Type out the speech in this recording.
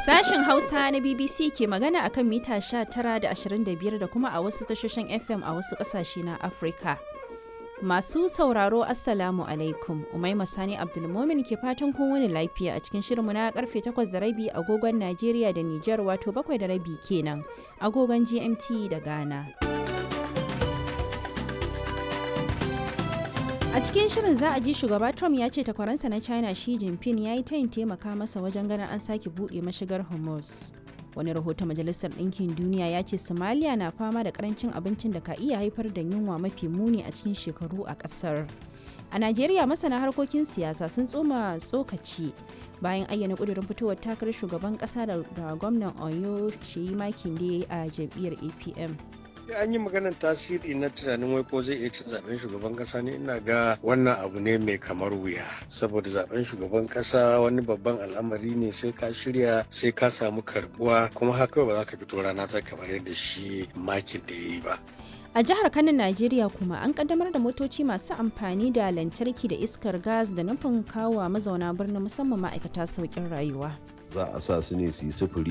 Sashen Hausa na BBC ke magana akan mita 19 da 25 da kuma a wasu tashoshin FM a wasu ƙasashe na Afirka. Masu sauraro Assalamu alaikum, Umaima Sani Abdulmomin ke fatan kun wani lafiya a cikin shirinmu na karfe 8 da rabi agogon Najeriya da Nijar wato 7 da rabi kenan agogon GMT da Ghana. A cikin shirin za a ji shugaba Trump ya ce takwaransa na China Xi Jinping ya yi tayin taimaka masa wajen ganin an sake buɗe mashigar Hormuz. Wani rahoton Majalisar Ɗinkin Duniya ya ce Somalia na fama da karancin abincin da ka iya haifar da yunwa mafi muni a cikin shekaru a ƙasar. A Najeriya masana harkokin siyasa sun tsoma tsokaci bayan ayyana ƙudurin fitowar takarar shugaban ƙasa da gwamnan Oyo Sheyi Makinde a jam'iyyar APM. an yi maganar tasiri na tunanin wai ko zai iya cin zaben shugaban kasa ne ina ga wannan abu ne mai kamar wuya saboda zaben shugaban kasa wani babban al'amari ne sai ka shirya sai ka samu karbuwa kuma haka ba za ka fito rana ta kamar yadda shi makin da ya yi ba A jihar Kano, Najeriya kuma an kaddamar da motoci masu amfani da lantarki da iskar gas da nufin kawo mazauna birnin musamman ma'aikata sauƙin rayuwa. za a sa su ne su yi sufuri